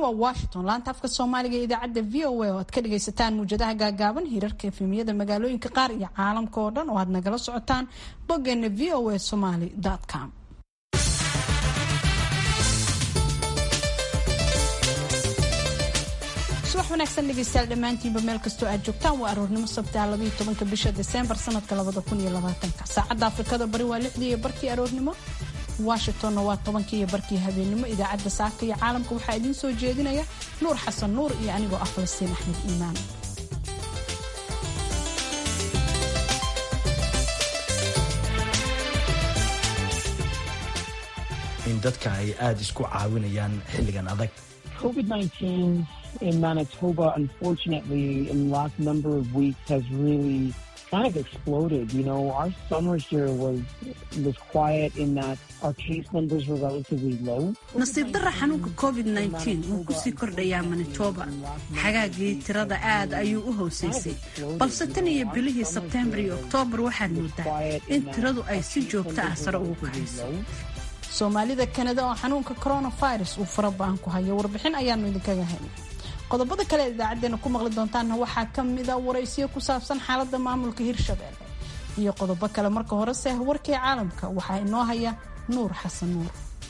waa washington laanta afka soomaaliga ee idaacadda v o a oo aad ka dhagaysataan muwjadaha gaagaaban hirarka efemiyada magaalooyinka qaar iyo caalamka oo dhan oo aad nagala socotaan boggeena v o a somaly com subax wanaagsan dhegeystayaal dhammaantiinba meel kastoo aad joogtaan waa aroornimo sabtaa labaiyo tobanka bisha deseembar sanadka labada kun iyo labaatanka saacadda afrikada bari waa lixdii iyo barkii aroornimo washingtonna waa tobankii iyo barkii habeenimo idaacadda saaka iyo caalamka waxaa idiin soo jeedinaya nuur xasan nuur iyo anigoo ah falastiin axmed iimaan in dadka ay aada isku caawinayaan xilligan adag COVID-19 in Manitoba, unfortunately, in the last number of weeks has really kind of exploded. You know, our summer here was was quiet in that our case numbers were relatively low. nasiib darra xanuunka covid-19 wuu kusii kordhayaa manitoba xagaagii tirada aad ayuu u hooseysay balse tan iyo bilihii sebtembar iyo oktoobar waxaad moodaa in tiradu ay si joogto ah sare ugu kacayso soomaalida kanada oo xanuunka coronavirus uu fara ba-an ku hayo warbixin ayaanu idinkaga helay qodobada kale ee idaacadeena ku maqli doontaanna waxaa ka mida waraysiyo ku saabsan xaalada maamulka hirshabelle iyo qodobo kale marka horese warkii caalamka waxaa inoo haya nuur xasan nuur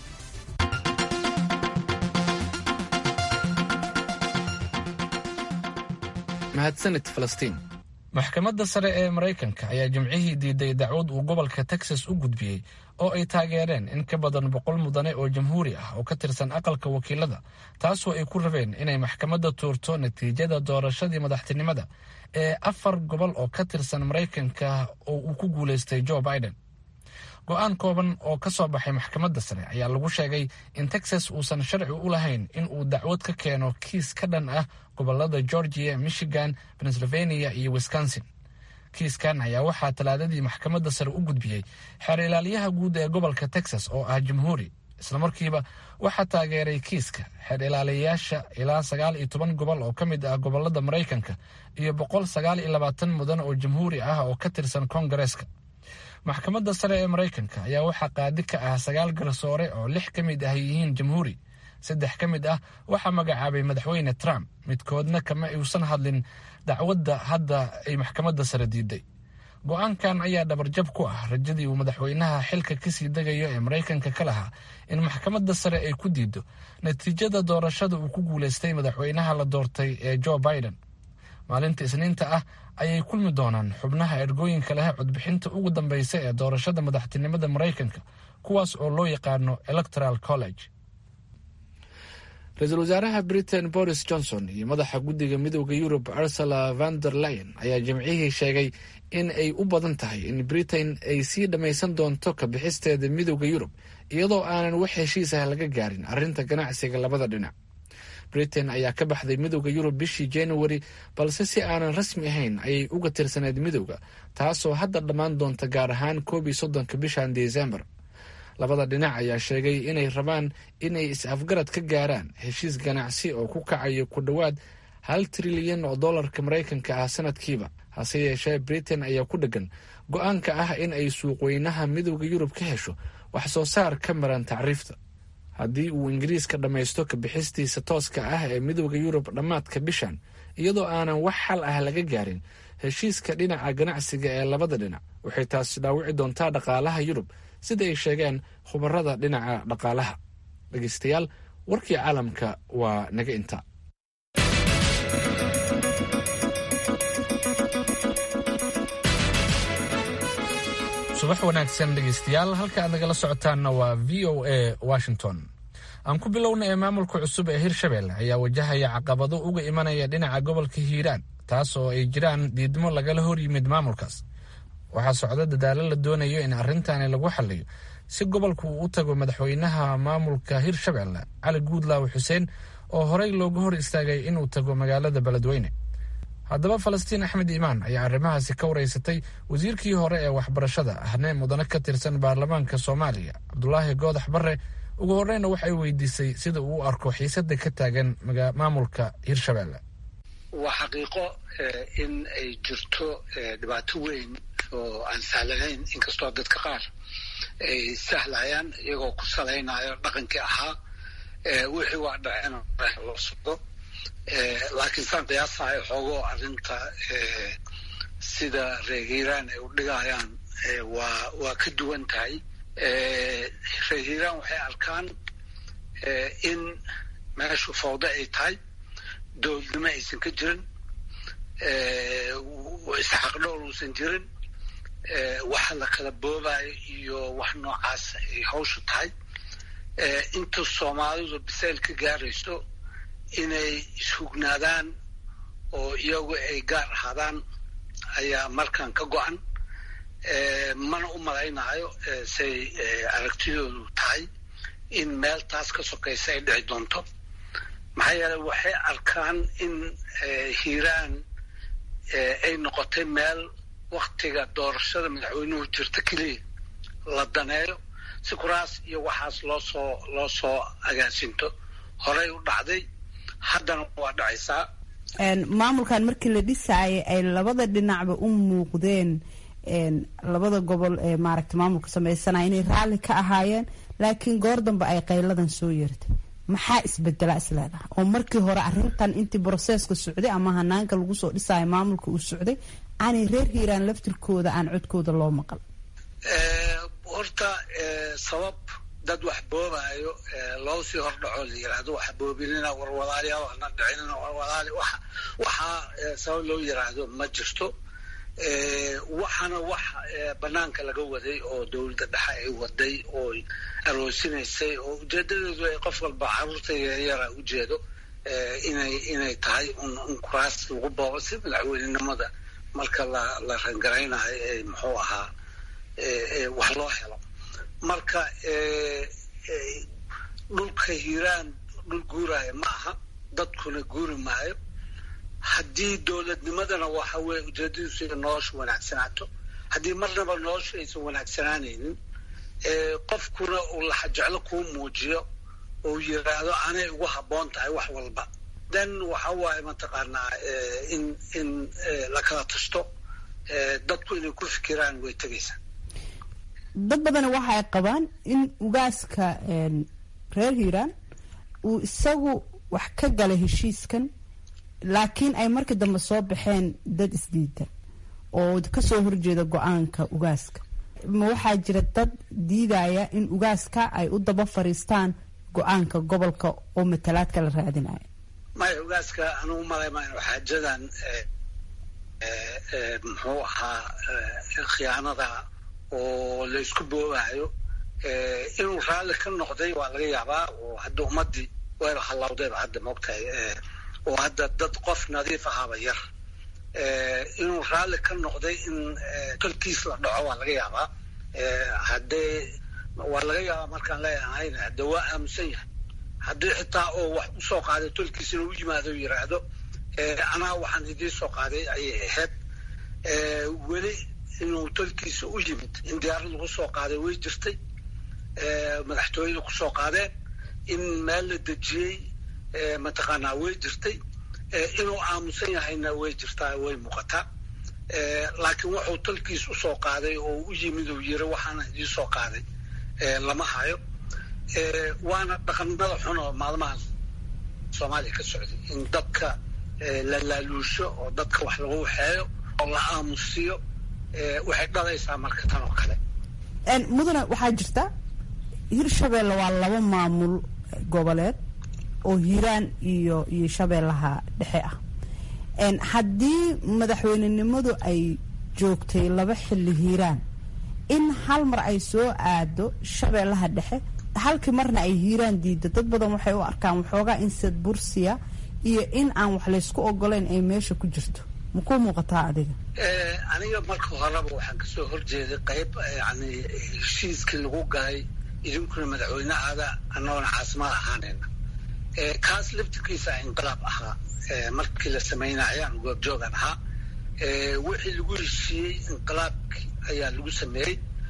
mahadsanid falastiin maxkamadda sare ee maraykanka ayaa jimcihii diiday dacwad uu gobolka texas u gudbiyey oo ay taageereen in ka badan boqol mudane oo jamhuuri ah oo ka tirsan aqalka wakiilada taasoo ay ku rabeen inay maxkamadda tuurto natiijada doorashadii madaxtinimada ee afar gobol oo ka tirsan maraykanka oo uu ku guulaystay joe biden go-aan kooban oo ka soo baxay maxkamadda sare ayaa lagu sheegay in texas uusan sharci u lahayn in uu dacwad ka keeno kiis ka dhan ah gobolada georgia michigan pennsylvania iyo wisconsin kiiskan ayaa waxaa talaadadii maxkamadda sare u gudbiyey xeer ilaaliyaha guud ee gobolka texas oo ah jamhuuri islamarkiiba waxaa taageeray kiiska xeer ilaaliyayaasha ilaa sagaal iyo toban gobol oo ka mid ah gobolada maraykanka iyo boqol sagaal iyo labaatan mudan oo jamhuuri ah oo ka tirsan koongareeska maxkamadda sare ee maraykanka ayaa waxaa qaadi ka ah sagaal garsoore oo lix ka mid ah yihiin jamhuuri saddex ka mid ah waxaa magacaabay madaxweyne trump midkoodna kama uusan hadlin dacwadda hadda ay maxkamadda sare diiday go-aankan ayaa dhabarjab ku ah rajadii uu madaxweynaha xilka kasii degayo ee maraykanka ka lahaa in maxkamadda sare ay ku diido natiijada doorashada uu ku guulaystay madaxweynaha la doortay ee joe biden maalinta isniinta ah ayay kulmi doonaan xubnaha ergooyinka leh codbixinta ugu dambeysa ee doorashada madaxtinimada maraykanka kuwaas oo loo yaqaano electoral college ra-iisul wasaaraha britain boris johnson iyo madaxa guddiga midooda yurub ursula van der leyen ayaa jimcihii sheegay in ay u badan tahay in britain ay sii dhammaysan doonto ka bixisteeda midooda yurub iyadoo aanan wax heshiis ah laga gaarin arrinta ganacsiga labada dhinac britain ayaa ka baxday midooda yurub bishii januari balse si aanan rasmi ahayn ayay uga tirsaneyd midooda taasoo hadda dhammaan doonta gaar ahaan koob iyo soddonka bishan desembar labada dhinac ayaa sheegay inay rabaan inay is-afgarad ka gaaraan heshiis ganacsi oo ku kacayo ku dhowaad hal trilyan oo dollarka maraykanka ah sanadkiiba hase yeeshee britain ayaa ku dheggan go-aanka ah in ay suuqweynaha midooda yurub ka hesho wax soo saar ka maran tacriifta haddii uu ingiriiska dhammaysto ka bixistiisa tooska ah ee midooda yurub dhammaadka bishan iyadoo aanan wax xal ah laga gaarin heshiiska dhinaca ganacsiga ee labada dhinac waxay taasi dhaawici doontaa dhaqaalaha yurub sida ay sheegeen khubarada dhinaca dhaqaalaha dhegeystayaal warkii caalamka waa naga inta subax wanaagsan dhegeystayaal halka aad nagala socotaanna waa v o a washington aan ku bilowna ee maamulka cusub ee hirshabelle ayaa wajahaya caqabado uga imanaya dhinaca gobolka hiiraan taas oo ay jiraan diidmo lagala hor yimid maamulkaas waxaa socda dadaalo la doonayo in arrintaani lagu xaliyo si gobolku uu u tago madaxweynaha maamulka hirshabelle cali guudlaawe xuseen oo horey looga hor istaagay inuu tago magaalada beledweyne haddaba falastiin axmed iimaan ayaa arrimahaasi ka wareysatay wasiirkii hore ee waxbarashada ahne mudane ka tirsan baarlamaanka soomaaliya cabdulaahi goodax barre ugu horeyna waxay weydiisay sida uu u arko xiisada ka taagan maamulka hirshabelle waa xaqiiqo in ay jirto dhibaato weyn oo aan sahlanayn inkastoo dadka qaar ay sahlayaan iyagoo ku salaynayo dhaqankii ahaa wixii waa dhaceen loo socdo laakiin saan qiyaasayo xoogoo arrinta sida reer hiiraan ay u dhigayaan waa waa ka duwan tahay reer hiiraan waxay arkaan in meeshu fawdo ay tahay dowladnimo aysan ka jirin isxaqdhowl uusan jirin waxa la kala boobayo iyo wax noocaas ay hawshu tahay inta soomaalidu bisayl ka gaarayso inay ishugnaadaan oo iyagu ay gaar ahaadaan ayaa markan ka go-an mana u malaynayo say aragtidoodu tahay in meel taas ka sokaysa ay dhici doonto maxaa yeeley waxay arkaan in hiiraan ay noqotay meel waktiga doorashada madaxweynuhu jirta keliya la daneeyo si kuraas iyo waxaas loo soo loo soo agaasinto horey u dhacday haddana waa dhacaysaa maamulkan markii la dhisaayay ay labada dhinacba u muuqdeen labada gobol ee maaragta maamulka sameysanaya inay raalli ka ahaayeen laakiin goor dambe ay qayladan soo yeertay maxaa isbedela isleedaha oo markii hore arintan intii broseska socday ama hanaanka lagu soo dhisaayo maamulka uu socday aanay reer hiiraan laftirkooda aan codkooda loo maqal horta sabab dad wax boobaayo loo sii hordhaco la yiraahdo wax boobinina warwadaaliya waxna dhicinina warwadaali waxa waxaa sabab loo yiraahdo ma jirto waxaana wax banaanka laga waday oo dowladda dhexe ay waday oo aroosinaysay oo ujeedadeedu ay qof walba caruurta yaryara ujeedo inay inay tahay un kuraas lagu boobo si madaxweynenimada marka la la rangaraynayo ee muxuu ahaa wax loo helo marka dhulka hiiraan dhul guuraayo ma aha dadkuna guuri maayo haddii dowladnimadana waxa weye ujeedadiisu ina nolosha wanaagsanaato haddii marnaba nolosha aysan wanaagsanaanaynin qofkuna uu laxajeclo kuu muujiyo ou yiraahdo anay ugu habboon tahay wax walba then waxa waaye mataqaanaa in in la kala tashto dadku inay ku fikiraan way tegaysaa dad badana waxa ay qabaan in ugaaska reer hiiraan uu isagu wax ka galay heshiiskan laakiin ay markii dambe soo baxeen dad isdiidan oo kasoo horjeeda go-aanka ugaaska ma waxaa jira dad diidaya in ugaaska ay u daba fariistaan go-aanka gobolka oo matalaadka la raadinayo maya ugaaska anugu malay mayno xaajadan muxuu ahaa khiyaanada oo la isku boobayo inuu raalli ka noqday waa laga yaabaa oo hadda ummadii wayba hallawdayba hadda moogtahay oo hadda dad qof nadiif ahaaba yar inuu raalli ka noqday in tolkiis la dhaco waa laga yaabaa haddee waa laga yaabaa markaan leeyahayn hadde waa aamusan yahay haddii xitaa oo wax usoo qaaday tolkiis inuu u yimaado yiraahdo anaa waxaan idiin soo qaaday ayay ahayd weli inuu tolkiisa u yimid in diyaarad lagu soo qaaday way jirtay madaxtooyada kusoo qaadeen in meel la dejiyey mataqaanaa way jirtay inuu aamusan yahayna way jirtaa way muuqataa laakiin wuxuu tolkiis usoo qaaday oo u yimid uu yiri waxaana idiin soo qaaday lama hayo waana dhaqanada xun oo maalmahan soomaaliya ka socday in dadka la laaluusho oo dadka wax lagu waxeeyo oo la aamusiyo waxay dhalaysaa marka tan oo kale mudane waxaa jirta hirshabeelle waa laba maamul goboleed oo hiiraan iyo iyo shabeellaha dhexe ah haddii madaxweynenimadu ay joogtay laba xilli hiiraan in hal mar ay soo aado shabeellaha dhexe halkii marna ay hiiraan diida dad badan waxay u arkaan waxoogaa insad bursiya iyo in aan wax laysku ogolayn ay meesha ku jirto makuu muuqataa adiga aniga marka horeba waxaan kasoo horjeeday qayb yani heshiiskii lagu galay idinkuna madaxweynehaada annagoona caasimad ahaanayna kaas laftirkiisa inqilaab ahaa markii la samaynayo aan goobjoogan ahaa wixii lagu heshiiyey inqilaabki ayaa lagu sameeyey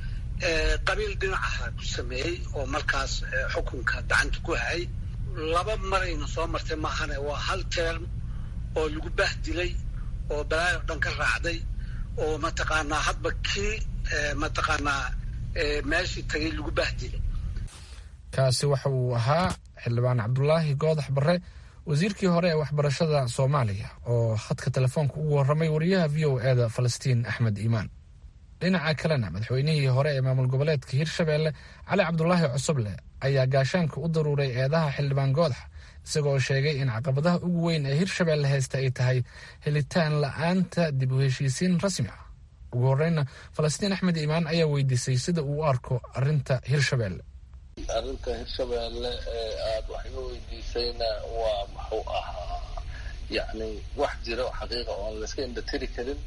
qabiil dhinacaha ku sameeyey oo markaas xukunka gacanta ku hayay laba marayna soo martay maahane waa hal term oo lagu bahdilay oo balaayo dhan ka raacday oo mataqaanaa hadba kii mataqaanaa meeshii tagay lagu bahdilay kaasi waxa uu ahaa xildhibaan cabdulaahi goodax barre wasiirkii hore ee waxbarashada soomaaliya oo khadka telefoonka ugu warramay wariyaha v o eda falastiin axmed iimaan dhinaca kalena madaxweynihii hore ee maamul goboleedka hirshabeelle cali cabdulaahi cusuble ayaa gaashaanka u daruuray eedaha xildhibaan goodax isagoo sheegay in caqabadaha ugu weyn ee hirshabeelle haysta ay tahay helitaan la-aanta dib u heshiisiin rasmi ah ugu horeyna falastiin axmed iimaan ayaa weydiisay sida uu u arko arinta hirshabeelle arrinta hirshabeelle ee aada wax iga weydiisayna waa muxuu ahaa yacni wax jira oo xaqiiqa oon layska indhatiri karin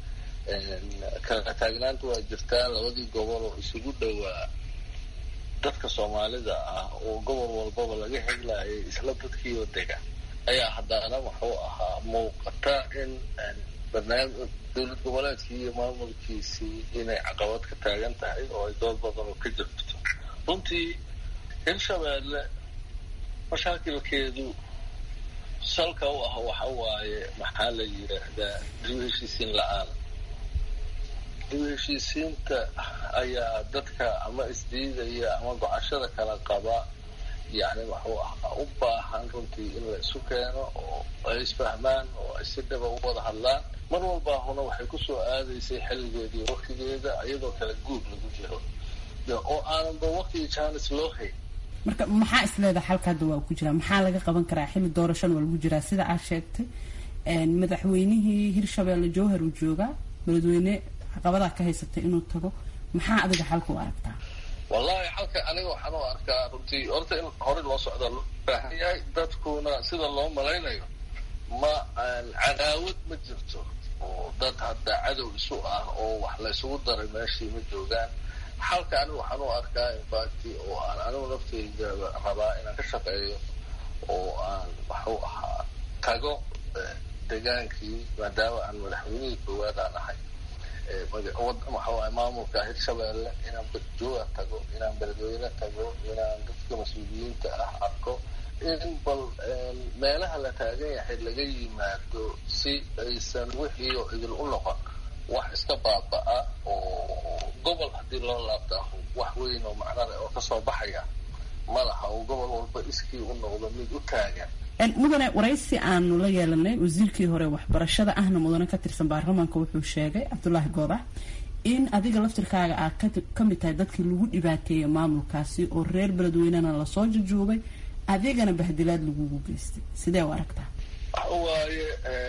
kala taagnaanta waa jirtaa labadii gobol oo isugu dhowaa dadka soomaalida ah oo gobol walbaba laga heglayay isla dadkiioo dega ayaa haddana muxuu ahaa muuqata in barnaamij dowlad goboleedkii iyo maamulkiisii inay caqabad ka taagan tahay oo ay dood badan oo ka jirto runtii hirshabeelle mashaakilkeedu salka u ah waxa waaye maxaa la yidhaahdaa dib u heshiisiin la-aan dib u heshiisiinta ayaa dadka ama isdiidaya ama gocashada kala qaba yacni wuxuu ahaa u baahan runtii in la isu keeno oo ay isfahmaan oo ay si dhaba u wada hadlaan mar walbaahuna waxay kusoo aadaysay xilligeedii waktigeeda iyadoo kala guur lagu jiro oo aananba waktigii jaanis loo hayn marka maxaa isleedaha xalka hadda waa ku jiraa maxaa laga qaban karaa xilli doorashana waa lagu jiraa sida aad sheegtay madaxweynihii hirshabeelle jowhar uu joogaa beledweyne caqabadaa ka haysatay inuu tago maxaa adiga xalka u aragtaa wallahi xalka aniga waxaan u arkaa runtii horta in hore loo socda loo baahan yahay dadkuna sida loo malaynayo ma cadaawad ma jirto oo dad hadda cadow isu ah oo wax laysugu daray meeshii ma joogaan xalka anigu waxaan u arkaa infacti oo aan anigu nafteyda rabaa inaan ka shaqeeyo oo aan waxuu ahaa tago degaankii maadaama aan madaxweynihii koowaad aan ahay waxawaay maamulka hirshabeelle inaan badjooga tago inaan beledweyne tago inaan dadka mas-uuliyiinta ah arko in bal meelaha la taagan yahay laga yimaado si aysan wixii oo idil u noqon wax iska baaba-a oo gobol haddii loo laabta wax weyn oo macnale oo kasoo baxaya ma laha oo gobol walba iskii u noqdo mid u taagan mudane waraysi aanu la yeelanay wasiirkii hore waxbarashada ahna mudane ka tirsan baarlamaanka wuxuu sheegay cabdulaahi goodax in adiga laftirkaaga aad ka mid tahay dadkii lagu dhibaateeyay maamulkaasi oo reer beledweynena lasoo jujuubay adigana bahdilaad lagugu geystay sidee u aragtaa waxa waaye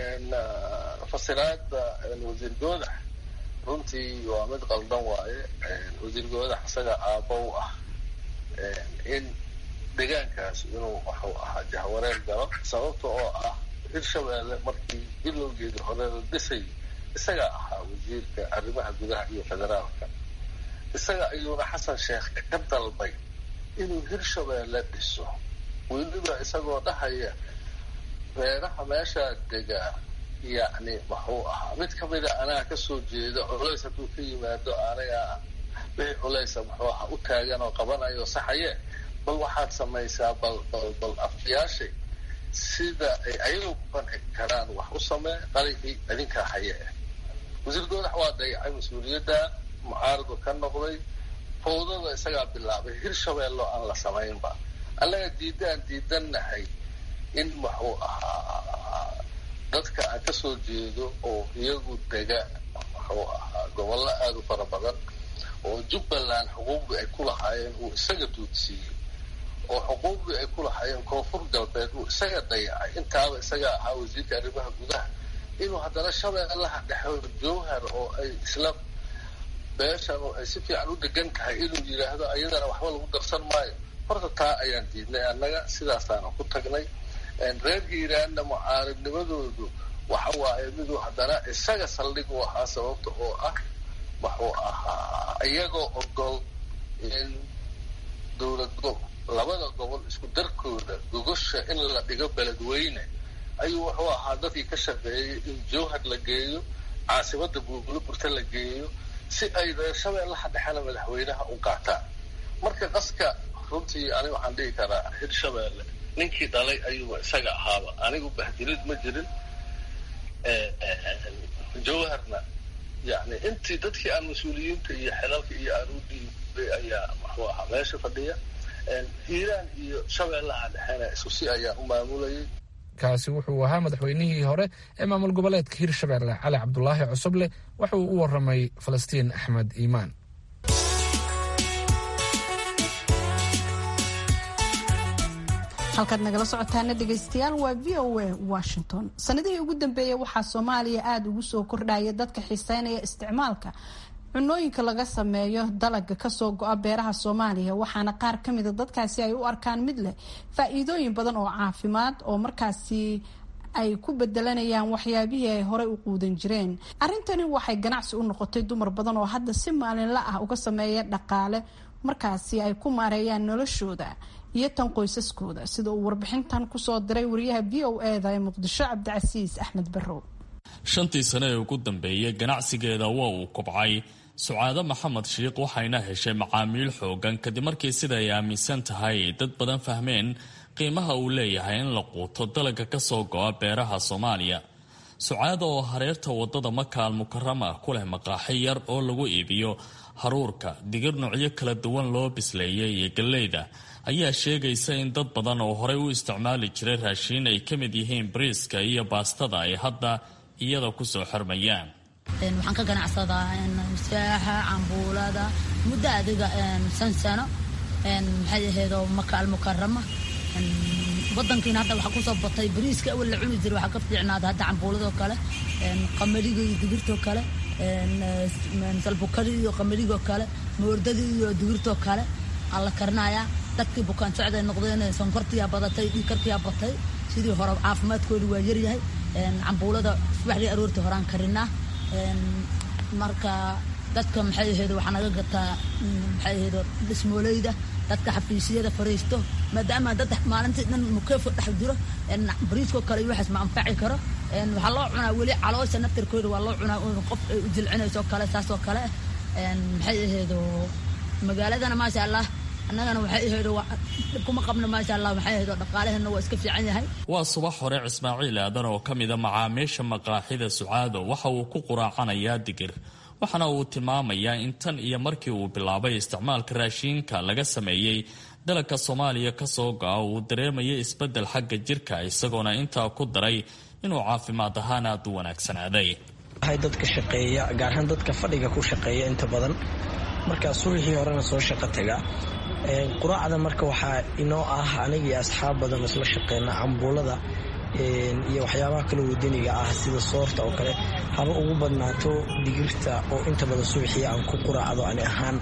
fasiraada wasiir goodax runtii waa mid qaldan waaye wasiir goodax isaga aabba u ah in degaankaas inuu waxuu ahaa jahwareer galo sababta oo ah hirshabeelle markii bilowgeedii hore la dhisay isagaa ahaa wasiirka arrimaha gudaha iyo federaalka isaga ayuuna xasan sheekh ka dalbay inuu hirshabeelle dhiso weliba isagoo dhahaya reeraha meeshaa degaa yacni wuxuu ahaa mid kamida anaa kasoo jeeda culays hadduu ka yimaado aniga wixii culaysa muxuu ahaa u taagan oo qabanayo saxaye bal waxaad samaysaa bal bal bal afyaashay sida ay ayagu ku qanci karaan wax u samee qaligii idinkaa haye ah wasiir goodax waa dayacay mas-uuliyadda mucaaradu ka noqday fawdada isagaa bilaabay hirshabeello aan la samaynba annaga diidaan diidannahay in wuxuu ahaa dadka aan kasoo jeedo oo iyagu dega wuxuu ahaa gobollo aada u fara badan oo jubbaland xuquuqdii ay ku lahaayeen uu isaga duudsiiyey oo xuquuqdii ay ku lahaayeen koonfur galbeed uu isaga dayacay intaaba isaga ahaa wasiirka arrimaha gudaha inuu haddana shabeellaha dhexo jowhar oo ay isla beeshan oo ay si fiican u degan tahay inuu yidhaahdo ayadana waxba lagu darsan maayo horta taa ayaan diidnay annaga sidaasaana ku tagnay reer hiiraanna mucaaridnimadoodu waxa waaye miduu haddana isaga saldhig u ahaa sababta oo ah wuxuu ahaa iyagoo ogol in dowlad go labada gobol isku darkooda gogosha in la dhigo beledweyne ayuu wuxuu ahaa dadkii ka shaqeeyay in jowhar la geeyo caasimada buulaburta la geeyo si ay reer shabeellaha dhexena madaxweynaha u qaataan marka qaska runtii aniga waxaan dhihi karaa hirshabeelle ninkii dhalay ayuuba isaga ahaaba anigu bahdilid ma jirin jowharna yani intii dadkii aan mas-uuliyiinta iyo xelalka iyo aan u dhiibay ayaa muxuu ahaa meesha fadhiya hiiraan iyo shabeellaha dhexena isku si ayaa u maamulayay kaasi wuxuu ahaa madaxweynihii hore ee maamul goboleedka hirshabelle cali cabdulaahi cusuble waxa uu u waramay falastiin axmed iimaan halkaad nagala socotaana dhegaystayaal waa v o a washington sanadihii ugu dambeeyey waxaa soomaaliya aada ugu soo kordhaya dadka xiiseynaya isticmaalka cunooyinka laga sameeyo dalaga kasoo go-a beeraha soomaaliya waxaana qaar kamida dadkaasi ay u arkaan mid leh faa-iidooyin badan oo caafimaad oo markaasi ay ku bedelanayaan waxyaabihii ay horey u quudan jireen arrintani waxay ganacsi u noqotay dumar badan oo hadda si maalinla ah uga sameeya dhaqaale markaasi ay ku maareeyaan noloshooda iyo tan qoysaskooda sida uu warbixintan kusoo diray wariyaha v o eda ee muqdisho cabdicasiis axmed barrow shantii sane ee ugu dambeeyey ganacsigeeda waa uu kobcay sucaado maxamed shiikh waxayna heshay macaamiil xoogan kadib markii sida ay aaminsan tahay dad badan fahmeen qiimaha uu leeyahay in la quuto dalaga kasoo go-a beeraha soomaaliya sucaada oo hareerta wadada makaal mukarama ku leh maqaaxi yar oo lagu iibiyo haruurka digir noocyo kala duwan loo bisleeyay iyo galleyda ayaa sheegaysa in dad badan oo horey u isticmaali jiray raashiin ay ka mid yihiin bariiska iyo baastada ay hadda iyada kusoo xirmayaan waxaan ka ganacsadaa saaxa cambuulada muddo adiga san sano maxay ahaydoo maka almukarama wadankiina hadda waxaa kusoo batay bariiska awal la cuni jira waxaa ka fiicnaada hadda cambuuladoo kale qamadiga iyo digirtoo kale salbukadi iyo qamadigo kale moordadii iyo digirtoo kale aa la karinayaa dadkii bukaan socday noqdeen sonkortiyaa badatay dhiikarkiyaa batay sidii hore caafimaadkooda waa yaryahay cambuulada subaxdii aroortii horaan karinaa marka dadka maxay ahayd waxaa naga gataa maxay ahayd dhismooleyda dadka xafiisyada fariisto maadaama dad maalintii dhan mukeefo dhex jiro bariiskoo kale iyo waxaas ma anfaci karo waxaa loo cunaa weli caloosha naftarkooda waa loo cunaa qof ay u jilcinayso kale saasoo kale maxay ahayd magaaladana maasha allah annagana waxay ahayd dhibkuma qabno maasha allah waxay ahayd dhaqaalaheena waa iska fiican yahay waa subax hore cismaaciil aadan oo ka mida macaamiisha maqaaxida sucaado waxa uu ku quraacanayaa digir waxaana uu tilmaamayaa in tan iyo markii uu bilaabay isticmaalka raashiinka laga sameeyey dalagka soomaaliya kasoo go-a uu dareemaya isbedel xagga jirka isagoona intaa ku daray inuu caafimaad ahaan aada u wanaagsanaaday waxay dadka shaqeeya gaar ahaan dadka fadhiga ku shaqeeya inta badan markaa subaxii horena soo shaqo taga quraacda marka waxaa inoo ah anigii asxaab badan isla shaqeyna cambuulada iyo waxyaabaha kale wadaniga ah sida soorta oo kale haba ugu badnaato digirta oo inta badan subaxii aan ku quraacdo ani ahaan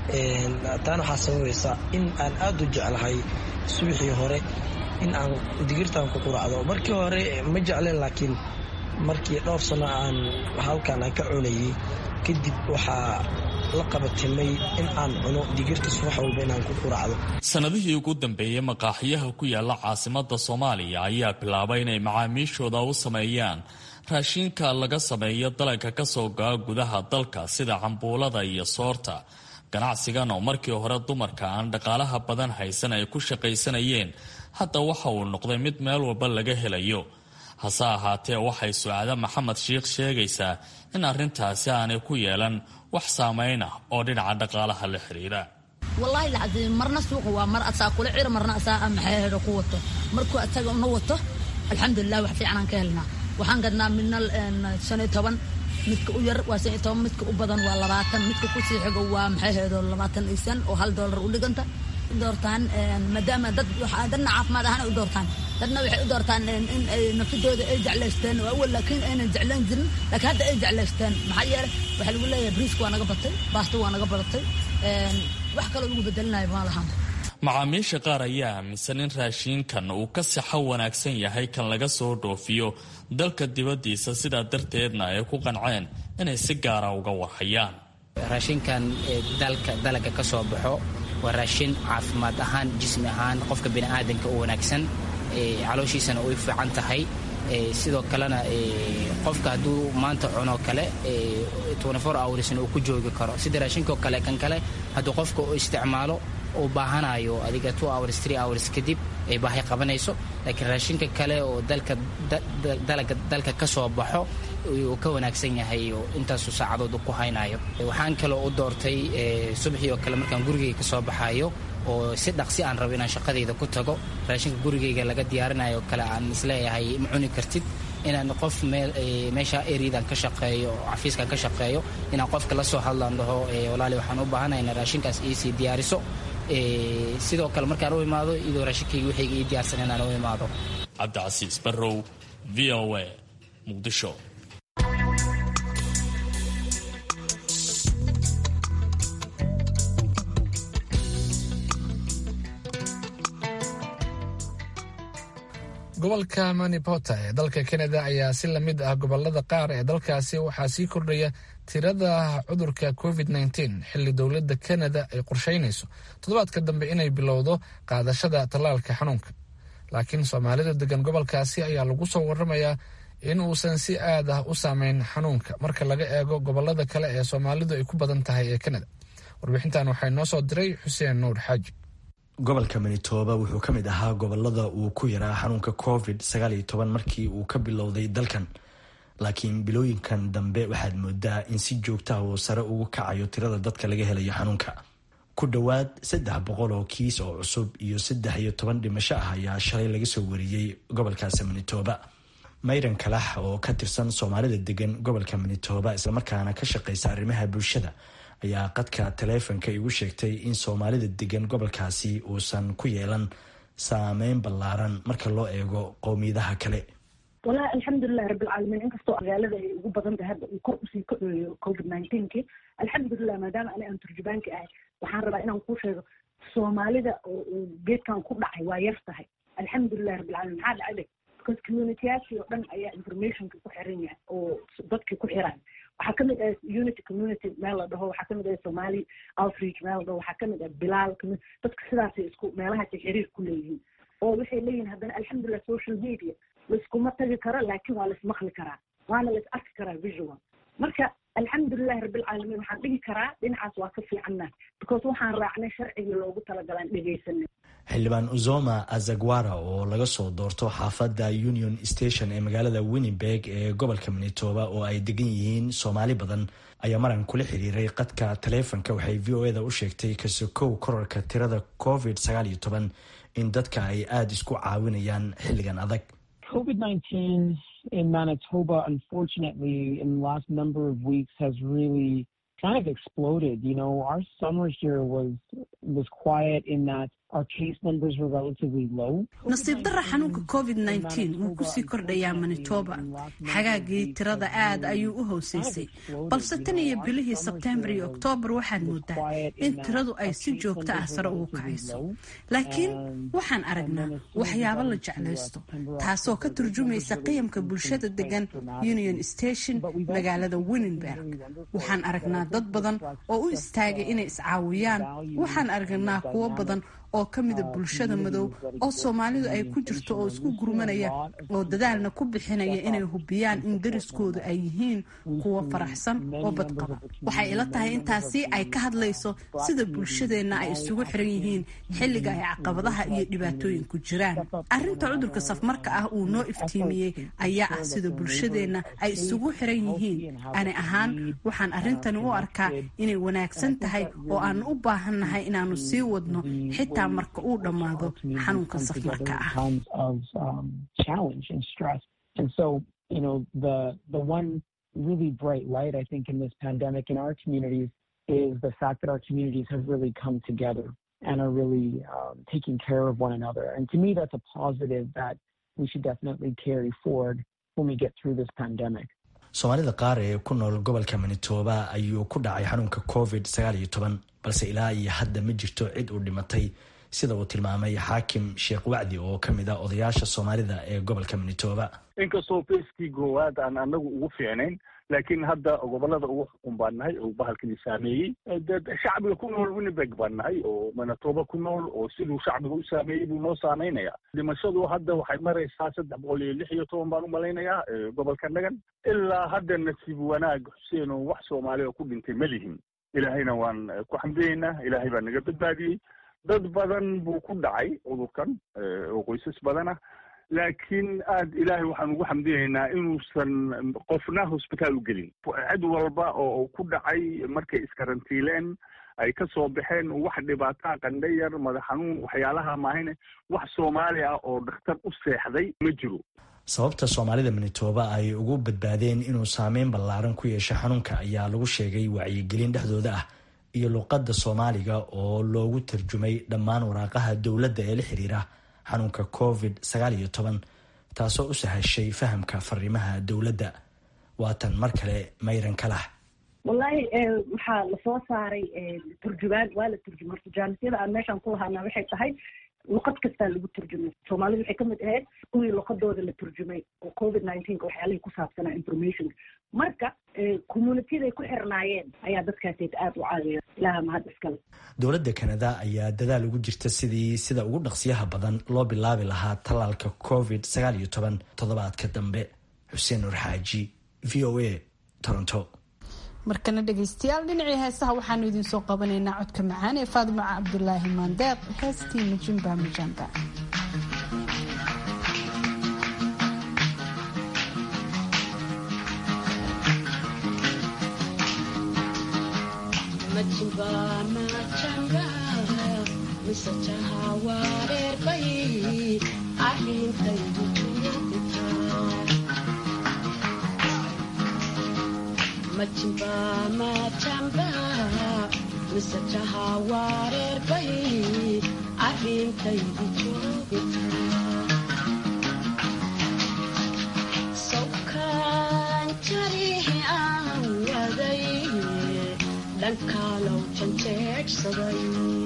taana waxaa sababaysa in aan aada u jeclahay subaxii hore in aan digirtaan ku quraacdo markii hore ma jecleen laakiin markii dhowr sano aan halkan aan ka cunayay kadib waxaa la qabatimay in aan cuno digirta subax walba inaan ku quraacdo sanadihii ugu dambeeyey maqaaxiyaha ku yaala caasimada soomaaliya ayaa bilaabay inay macaamiishooda u sameeyaan raashiinka laga sameeyo dalagka kasoo go-a gudaha dalka sida cambuulada iyo soorta ganacsigan oo markii hore dumarka aan dhaqaalaha badan haysan ay ku shaqaysanayeen hadda waxa uu noqday mid meel walba laga helayo hase ahaatee waxay sucaado maxamed shiikh sheegaysaa in arrintaasi aanay ku yeelan wax saameyn ah oo dhinaca dhaqaalaha la xiriira wallaahi lacadiim marna suuqa waa mar asaa kula cir marna asaa maxay ku wato markuu asaga una wato alxamdulilah wax fiicanaan ka helnaa waxaan gadnaa midna shan iyo toban midka u yar waa shan iyo toban midka u badan waa labaatan midka kusii xigo waa maxay haydo labaatan iyo shan oo hal doolar u dhiganta doortaan maadaama dad dadna caafimaad ahaan ay u doortaan dadna waxay u doortaan in ay nafidooda ay jeclaysteen oo awal laakiin aynan jeclaan jirin laakiin hadda ay jeclaysteen maxaa yeelay waxaa lagu leeyahay briiska waa naga batay baasta waa naga badatay wax kaloo lagu bedelinayo ma lahan macaamiisha qaar ayaa aaminsan in raashiinkan uu ka sixo wanaagsan yahay kan laga soo dhoofiyo dalka dibaddiisa sidaa darteedna ay ku qanceen inay si gaara uga warhayaan raashinkan dalka dalaga ka soo baxo waa raashin caafimaad ahaan jismi ahaan qofka biniaadanka u wanaagsan calooshiisana uy fiican tahay sidoo kalena qofka hadduu maanta cuno kale hoursna uu ku joogi karo sida raashinkao kale kan kale hadduu qofka u isticmaalo uu baahanayo adiga hours hours kadib ay baahi qabanayso laakiin raashinka kale oo dalka dalaga dalka ka soo baxo uu ka wanaagsan yahay oo intaasu saacadood ku haynayo waxaan kaloo u doortay subaxii oo kale markaan gurigayga ka soo baxayo oo si dhaqsi aan rabo inaan shaqadayda ku tago raashinka gurigayga laga diyaarinayo oo kale aan isleeyahay ma cuni kartid inaan qof meesha eridan ka shaqeeyo oo xafiiskan ka shaqeeyo inaan qofka la soo hadlaan dhaho walaali waxaan u baahanahay ina raashinkaas iisii diyaariso sidoo kale markaan u imaado iyadoo raashinkayga wixayga ii diyaarsan inaan u imaado cabdicasiis barrow v o a muqdisho gobolka manipota ee dalka kanada ayaa si lamid ah gobolada qaar ee dalkaasi waxaa sii kordhaya tirada cudurka covid nteen xilli dowladda kanada ay qorsheynayso toddobaadka dambe inay bilowdo qaadashada tallaalka xanuunka laakiin soomaalida degan gobolkaasi ayaa lagu soo waramayaa in uusan si aad ah u saameyn xanuunka marka laga eego gobolada kale ee soomaalidu ay ku badan tahay ee kanada warbixintan waxaa noo soo diray xuseen nuur xaaji gobolka manitoba wuxuu ka mid ahaa gobolada uu ku yaraa xanuunka covid markii uu ka bilowday dalkan laakiin bilooyinkan dambe waxaad moodaa in si joogtaha uu sare ugu kacayo tirada dadka laga helayo xanuunka ku dhowaad saddex boqol oo kiis oo cusub iyo saddex iyo toban dhimasho ah ayaa shalay laga soo wariyey gobolkaasi manitoba mayran kalax oo ka tirsan soomaalida degan gobolka manitoba islamarkaana ka shaqeysa arrimaha bulshada ayaa qadka taleefonka igu sheegtay in soomaalida degan gobolkaasi uusan ku yeelan saameyn ballaaran marka loo eego qowmiyadaha kale walahi alxamdulilahi rabbilcaalamiin inkastoo magaalada ay ugu badan tahay hadda uu kor usii kaceeyo covid nineteenki alxamdulilah maadaama ani aan turjubaanka ahay waxaan rabaa inaan kuu sheego soomaalida oo uu geedkan ku dhacay waa yar tahay alxamdulilahi rabbilcalamin maxaa dhacay because communityyaashii oo dhan ayaa informationka ku xiran yahay oo dadkii ku xiran waxaa kamid ah unity community meel la dhaho waxaa kamid ah somali outreach meel la dhaho waxaa kamid ah bilaal dadka sidaasay isku meelahaasay xiriir ku leeyihiin oo waxay leeyihin haddana alxamdulilah social media laiskuma tagi karo laakiin waa laismaqli karaa waana lais arki karaa visual marka alxamdulilahi rabbilcaalamiin waxaan dhigi karaa dhinacaas waa ka fiicanna because waxaan raacnay sharcigii loogu talagalaan dhegaysanay xildhibaan uzoma azagwara oo laga soo doorto xaafadda union station ee magaalada winnibeg ee gobolka manitoba oo ay degan yihiin soomaali badan ayaa maran kula xiriiray qadka taleefonka waxay v o eda u sheegtay kasokow korarka tirada covid sagaal iyo toban in dadka ay aada isku caawinayaan xilligan adag COVID-19 in Manitoba, unfortunately, in the last number of weeks has really kind of exploded. You know, our summer here was was quiet in that our case numbers were relatively low. nasiib darra xanuunka covid nteen wuu kusii kordhayaa manitoba xagaagii tirada aad ayuu u hooseysay balse tan iyo bilihii sebtembar iyo oktoobar waxaad moodaa in tiradu ay si joogto ah sare ugu kacayso laakiin waxaan aragnaa waxyaabo la jeclaysto taasoo ka turjumaysa qiyamka bulshada degan union station magaalada winnenberg waxaan aragnaa dad badan oo u istaagay inay iscaawiyaan waxaan aragnaa kuwo badan oo ka mida bulshada madow oo soomaalidu ay ku jirto oo isku gurmanaya oo dadaalna ku bixinaya inay hubiyaan in dariskoodu ay yihiin kuwo faraxsan oo badqaba waxay ila tahay intaasi ay ka hadlayso sida bulshadeenna ay isugu xiran yihiin xilliga ay caqabadaha iyo dhibaatooyinku jiraan arrinta cudurka safmarka ah uu noo iftiimiyey ayaa ah sida bulshadeenna ay isugu xiran yihiin ani ahaan waxaan arrintani u arkaa inay wanaagsan tahay oo aan u baahannahay inaanu sii wadno xitaa marka uu dhammaado xanuunka safmarka ah And so, you know, the the one really bright light I think in this pandemic in our communities is the fact that our communities have really come together and are really um, taking care of one another. And to me, that's a positive that we should definitely carry forward when we get through this pandemic. soomaalida qaar ee ku nool gobolka manitoba ayuu ku dhacay xanuunka covid sagaal iyo toban balse ilaa iyo hadda ma jirto cid uu dhimatay sida uu tilmaamay xaakim sheekh wacdi oo ka mid ah odayaasha soomaalida ee gobolka manitoba inkastoo feskii goowaad aan anagu ugu fiicnayn laakiin hadda gobolada ugu xukun baan nahay oo bahalkani saameeyey shacbiga ku nool winnibeg baan nahay oo manitoba ku nool oo siduu shacbiga u saameeyey buu noo saameynaya dhimashadu hadda waxay maraysaa saddex boqol iyo lix iyo toban baan u malaynayaa gobolka nagan ilaa hadda nasiib wanaag xuseen oo wax soomaali oo ku dhintay ma lihin ilaahayna waan ku xamdiyeynaa ilaahay baa naga badbaadiyey dad badan buu ku dhacay cudurkan oo qoysas badan ah laakiin aad ilaahay waxaan ugu xamdinaynaa inuusan qofna hosbitaal u gelin cid walba oo ku dhacay markay iskarantiileen ay ka soo baxeen wax dhibaataa qandhayar madax xanuun waxyaalaha maahine wax soomaali ah oo dhakhtar u seexday ma jiro sababta soomaalida manitoba ay ugu badbaadeen inuu saameyn ballaaran ku yeesho xanuunka ayaa lagu sheegay wacyigelin dhexdooda ah iyo luqadda soomaaliga oo loogu tarjumay dhammaan waraaqaha dowladda ee la xiriira xanuunka covid sagaal iyo toban taasoo u sahashay fahamka fariimaha dowladda waatan mar kale mayran kalax wallahi waxaa lasoo saaray turjumaan waa la turjumay horta jaanisyada aan meeshaan ku lahaana waxay tahay luqad kastaa lagu turjumay soomaalidu waxay kamid ahayd kuwii luqadooda la turjumay oo covid nineteenka waxyaalihii ku saabsanaa informationka marka communityday ku xirnaayeen ayaa dadkaaseed aada u caawiya ilaha mahad iskale dowladda kanada ayaa dadaal ugu jirta sidii sida ugu dhaqsiyaha badan loo bilaabi lahaa tallaalka covid sagaal iyo toban toddobaadka dambe xuseen nur xaaji v o a toronto markana dhegaystayaal dhinacii heesaha waxaanu idinsoo qabanaynaa codka macaan ee faadimo cabdulaahi maandeeq heestii majimba majamba majimba majamba misajaha wareerbay arrintaydi joogita sawkaan jarihi aan waday dhankaalow janjeedhsaday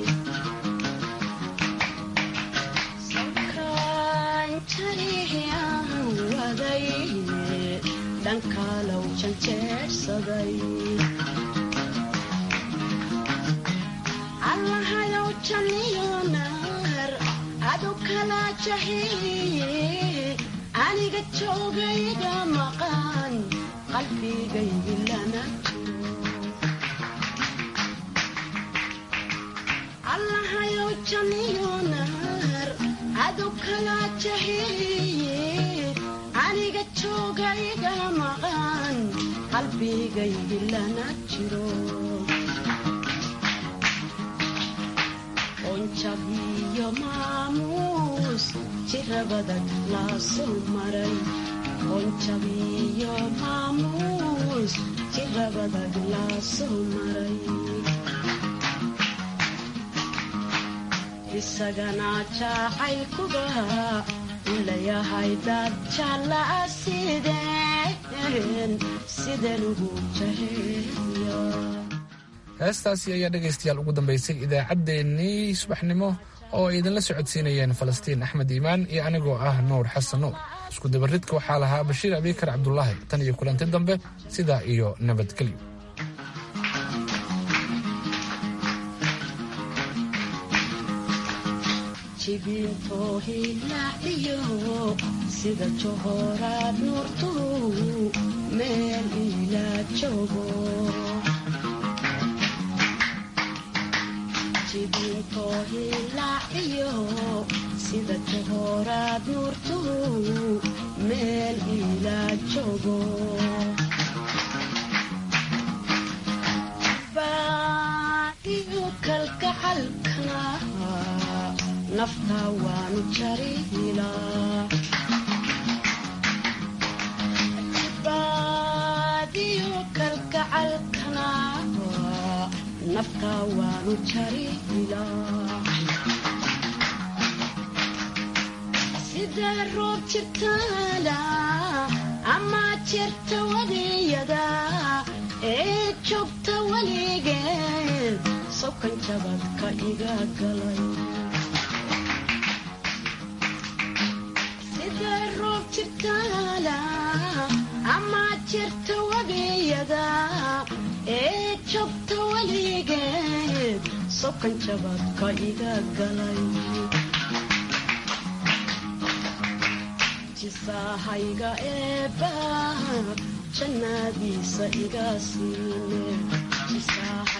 sawkaan jarihi aan waday dhankaalow janjeedhsaday allahayow janiyo naar adu kala jahiye aniga joogayga maqan qalbigaygi lana allahayow janiyo naar adu kala jahiye aniga joogayga maqan qalbigaygi lana jiro onjabiyo maamuus jirabadag laasoo maray onjabiyo maamuus jirabadag laasoo maray isagana jacaylkuba ulayahay dad jaalaa sideen sideen ugu jaheeya heestaasi ayaa dhegaystayaal ugu dambaysay idaacaddeenii subaxnimo oo ay idinla socodsiinayeen falastiin axmed iimaan iyo anigoo ah nuur xasan nuur isku dabaridka waxaa lahaa bashiir abiikar cabdulaahi tan iyo kulanti dambe sidaa iyo nabadgelyo jibintoo hilaaciyo sida johoraad nuurtu meel ilaa joogo jibintoo hilaaciyo sida johoraad nuurtu meel ilaa joogo baadiyo kalgacalkana nafta waanu jarihilaa baadiyo kalgacalkana nafta waanu jarihilaa sidee roob jirtaana ama jirta wadiyada ee joogta weligeed sokan jabadka iga galay ama jirta wadiyada ee joogta weligeed sokan jabadka iga galay jisaahayga eebba jannadiisa iga siine